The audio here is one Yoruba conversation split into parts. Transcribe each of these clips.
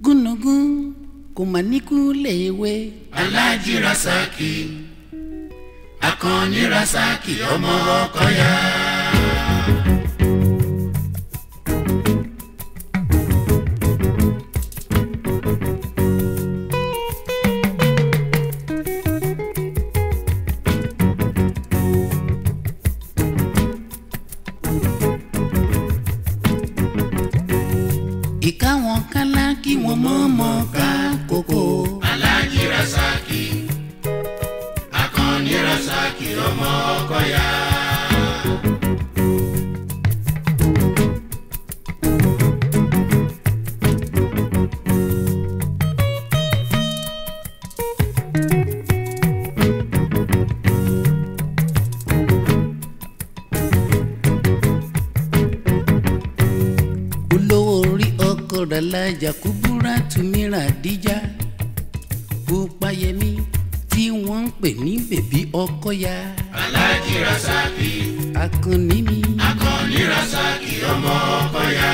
gúnugún kò mà níkú léèwé. aláàjì rasaki akànnì rasaki ọmọ ọkọyà. ìka wọn kálá kí wọn mọ̀ọ́mọ̀ ká kókó. aláàjì rasaki akànnì rasaki ọmọ ọkọyà. olówó orí ọkọ rẹ̀ lajà kúbúrà túmírà díjà Kúpayẹmí tí wọ́n ń pè ní bèbí ọkọ̀yà aláàjì rasaki akànnì mi. akànnì rasaki ọmọ ọkọyà.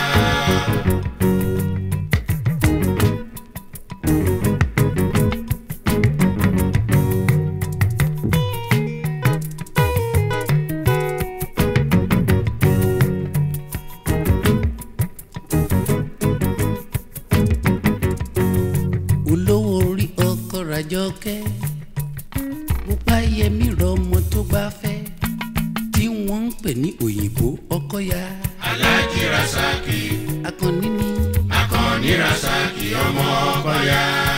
olówó orí ọkọ ràjọkẹ́ Kúpayẹmí rọmọ tó bá fẹ́ tí wọ́n ń pè ní òyìnbó ọkọ̀yà aláàjì rasaki akànnì mi. akànnì rasaki ọmọ ọkọyà.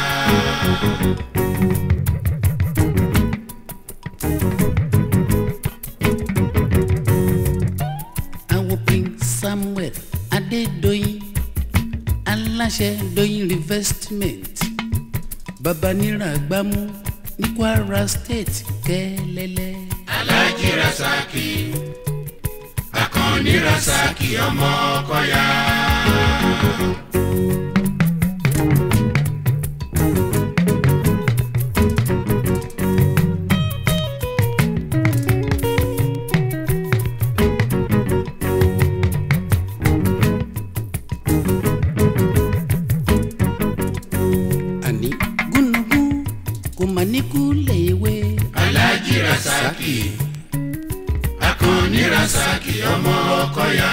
àwọn prince samuel adédọyìn aláṣẹ dọyìn investment babanira gbámú ní kwara state kẹlẹlẹ. aláàjì rasaki akànnì rasaki ọmọ ọkọyà. àní gúnugún kò mà níkú léèwé. aláàjì rasaki akànnì rasaki ọmọ ọkọyà.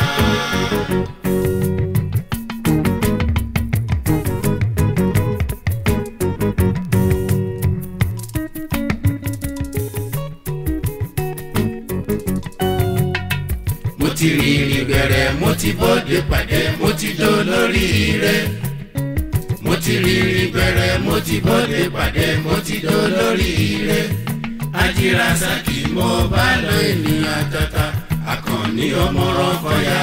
mo ti rìnrìn bẹ̀rẹ̀ mo ti bọ́dé pàdé mo ti dó lórí ire mo ti rìnrìn bẹ̀rẹ̀ mo ti bọ́dé pàdé mo ti dó lórí ire ajírasaki mo bá lọ ènìyàn tata akànnì ọmọ rọkọyà.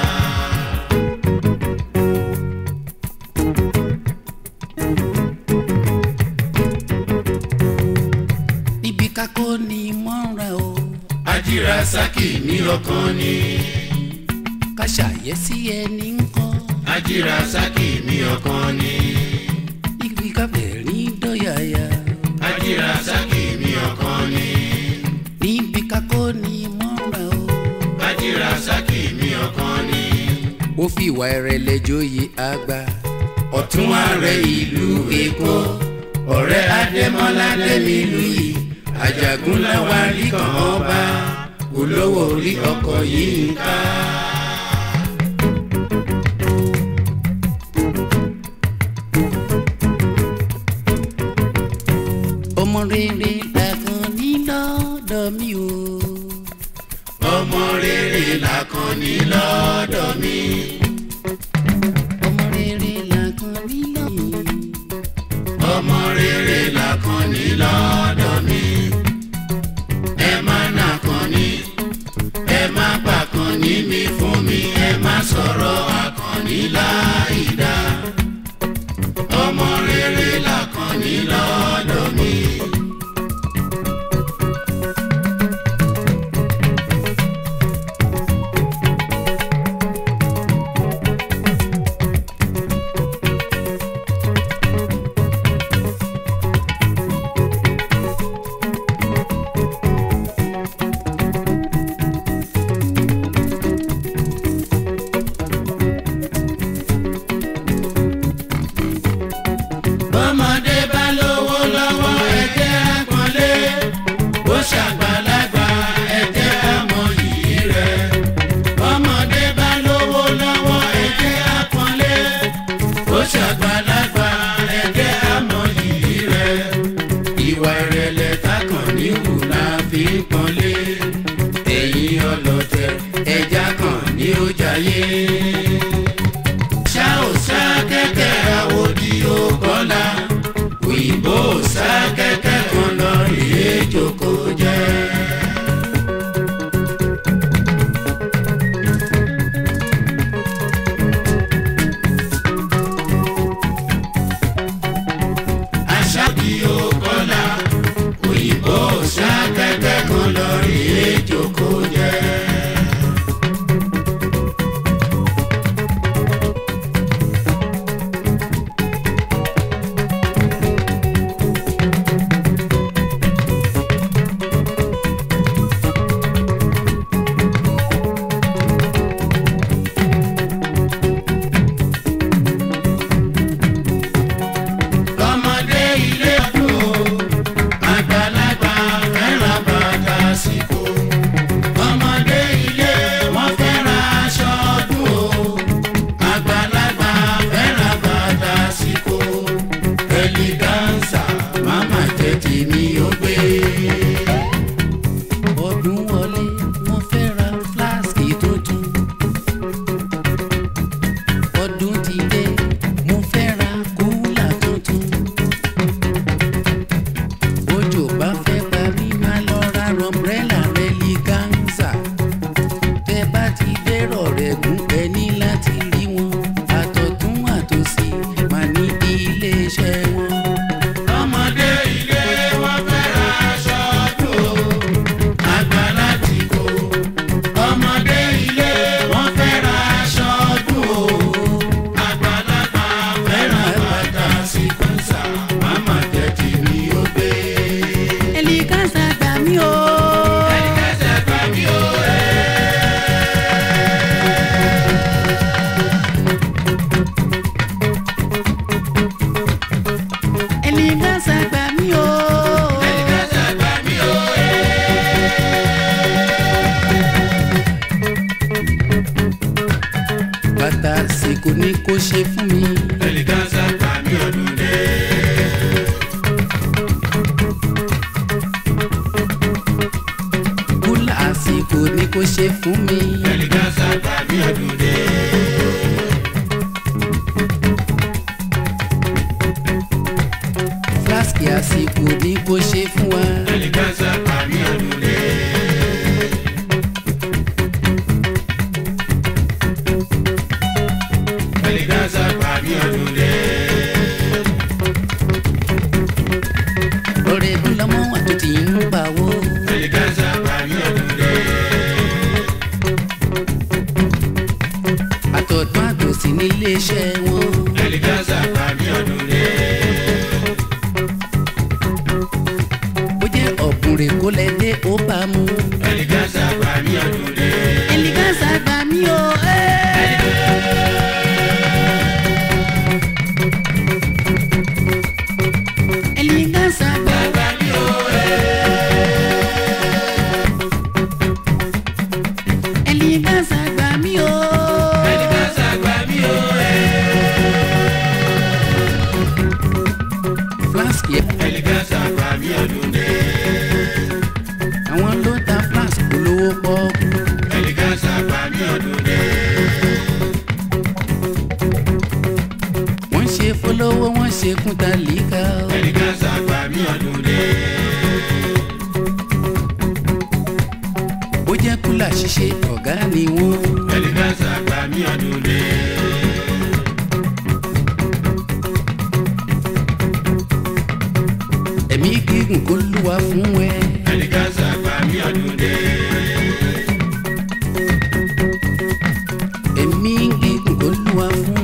níbi kákó ni mọ́ra o ajírasaki ní ọkàn ni ká ṣàyẹ́sí ẹni ń kọ́ ajírasaki ní ọkàn ni níbi káfẹ́rín dọ́yàyà ajírasaki ní ọkàn ni níbi kákó ni mọ́ra o. ajírasaki ní ọkàn ni ó fi ìwà ìrẹ̀lẹ̀ joyè àgbà. ọ̀tún ààrẹ ìlú èkó ọ̀rẹ́ adémọ́lá dẹ́mílù yìí àjàgúnláwá rí kan ọba olówó orí ọkọ̀ yìí ń ká. ọmọ rere làkàn ní lọ́dọ̀ mi o. ọmọ rere làkànní lọ́dọ̀ mi ọmọ rere làkàn ní lọ́dọ̀ mi. ọmọ rere làkànní lọ́dọ̀ mi ẹ má nàkànní ẹ má pàkànní mi fún mi ẹ má sọ̀rọ̀ àkànní láìdá ọmọ rere làkànní lọ́dọ̀ mi. ayé ṣá ò sá kẹ́kẹ́ àwòdì òkọ́lá òyìnbó ò sá kẹ́kẹ́ kan lọ rèé jókòó jẹ́. aṣáàbí òkọ́lá òyìnbó ò sá kẹ́kẹ́ kan lọ rèé jókòó jẹ́. ọmọdé ilé ọdún àgbàlagbà fẹ́ràn bàtà síkò ọmọdé ilé wọn fẹ́ràn aṣọ ọdún o àgbàlagbà fẹ́ràn bàtà síkò ẹlígánsà máma jẹ́ tèmi ó gbé. ọdún wọlé mo fẹ́ ra fúláàsì tuntun. ọdún ti dé mo fẹ́ ra kúlà tuntun. bójò bá fẹ́ pa mí máa lọ ra rọmbrẹ́là rẹ́lígánsà. tẹ́ bá ti dẹ́rọ̀ rẹ̀ gún ẹ ní láti rí wọn. àtọ̀tún àtòsí máa ní iléeṣẹ́ wọn. ọmọdé ilé wọn fẹ́ràn aṣọ ọdún o àgbàlá ti kó ọmọdé ilé wọn fẹ́ràn aṣọ ọdún o àgbàlagbà fẹ́ràn bàtà síkúnsà máma jẹ́ tèmi ó gbé. ẹlígánsà gbà mí o. ẹ̀ẹ́dẹ́sẹ̀ gbà mí o ẹ̀. ẹlígánsà gbà mí o. ẹ̀ẹ́dẹ́sẹ̀ gbà mí o ẹ̀. bàtà àsìkò ni kò ṣe fún mi. ẹ̀ẹ́dẹ́sẹ̀ gbà mí ọdún dé. kúlà àsìkò ni kò ṣe fún mi. ẹ̀ẹ́dẹ́sẹ̀ gbà mí ọdún dé. fúláṣkì àsìkò ni kò ṣe fún wa. ẹ̀ẹ́dẹ́sẹ̀ gbà mí ọdún dé. ẹ̀ẹ́dẹ́sẹ̀ gbà mí ọdún dé. ọ̀rẹ́ mi lọ́mọ wà tó ti ń pawó. ẹ̀ẹ́dẹ́sẹ̀ gbà mí ọdún dé. àtọ̀tún àtòsí ní iléeṣẹ́ wọn. ẹ̀ẹ́dẹ́sẹ̀ gbà mí ọdún dé. bó jẹ́ ọ̀kùnrin kó lẹ dé ó bá mu. ẹ̀ẹ́dẹ́sẹ̀ gbà mí ọdún dé. ẹlígánsà gbà mí o. ẹlígánsà gbà gbà mí o ẹlígánsà gbà mí o. ẹ̀ẹ́dẹ́sẹ̀ gbà mí o fúláṣkì ẹ̀ẹ́dẹ́sẹ̀ gbà mí ọdún dé. àwọn ló ta fúláṣkì olówó pọ́ọ́kú. ẹ̀ẹ́dẹ́sẹ̀ gbà mí ọdún dé. wọ́n ṣe fọlọ́wọ́ wọ́n ṣe kúta líka o. ẹ̀ẹ́dẹ́sẹ̀ gbà mí ọdún dé. bó jẹ́ kúlà ṣíṣe ọ̀gá ni wọ́n. ẹ̀ẹ́dẹ́sẹ̀ gbà mí ọdún dé. ẹ̀mí gígùn kó lúwa fún ẹ. ẹ̀ẹ́dẹ́sẹ̀ gbà mí ọdún dé. ẹ̀mí gígùn kó lúwa fún